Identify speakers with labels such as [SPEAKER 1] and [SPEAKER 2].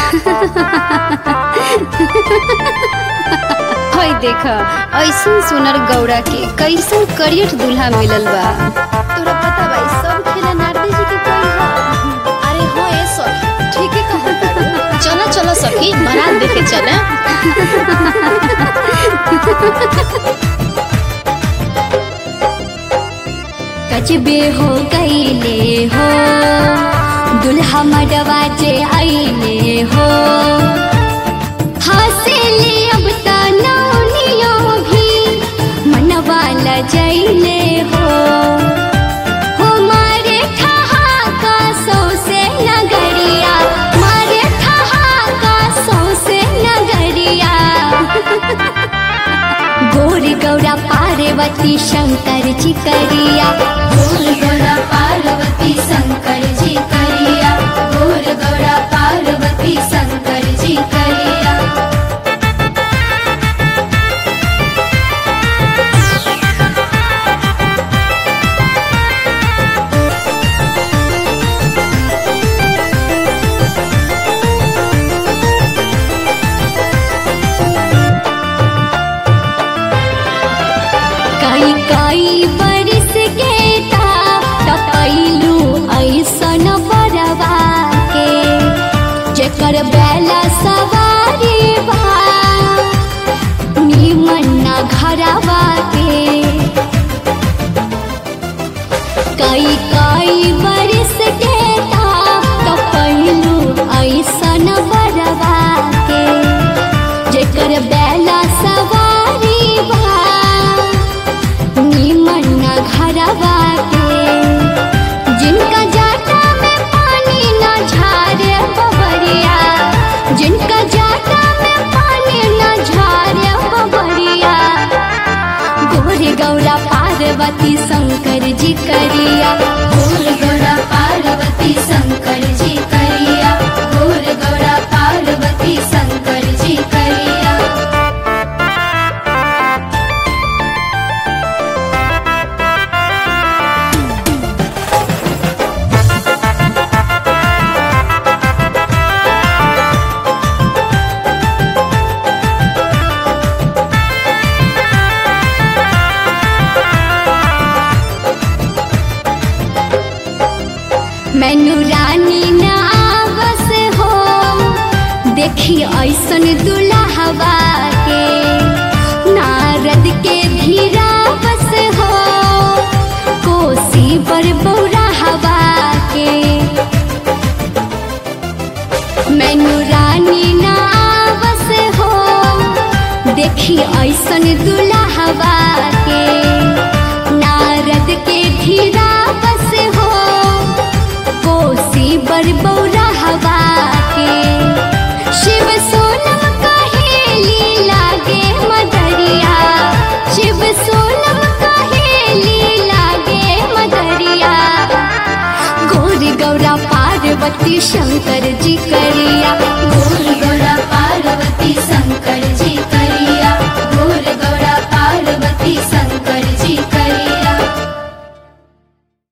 [SPEAKER 1] हई देख ऐसन सुनर गौड़ा के कैसन करियट दूल्हा मिलल बा तोरा पता बा ई सब खेला नारदी जी के कोई ह
[SPEAKER 2] अरे हो ए सखी ठीक है कहत चलो चलो सखी बारात देखे चले
[SPEAKER 1] कचबे हो गईले हो दुल्हा मडवा जे आईले हो हंसेले अब त नौनियो भी मनवा लजैले हो हो मारे ठहाका सौसे नगरिया मारे ठहाका सौसे नगरिया गोर गौरा पार्वती शंकर जी करिया गोर गौरा पार्वती शंकर जी करिया गोर गौरा पार्वती शंकर जी करिया कई कई बरिस के ता टपैलू ऐसन बरवा के जेकर बेला सवारी बा निमन ना घरवा के कई कई बरिस के ता टपैलू ऐसन बरवा के जेकर बेला सवारी बा निमन न घरवा के जिनका जाटा में पानी न झारे बबरिया जिनका जाटा में पानी न झारे बबरिया गोर गौरा पार्वती शंकर जी करिया गोर गौरा पार्वती शंकर जी करिया गोर गौरा पार्वती शंकर जी करिया मैनू रानी ना बस हो देखी ऐसन दुल्हवा के नारद के धीरा बस हो कोसी पर बौरा हवा के मैनू रानी ना बस हो देखी ऐसन दुल्हवा के नारद के धीरा बस हो कोसी बर बौरा हवा के शिव सोनम कहेली लागे मदरिया शिव सोनम कहेली लागे मदरिया गोर गौरा पार्वती शंकर जी करिया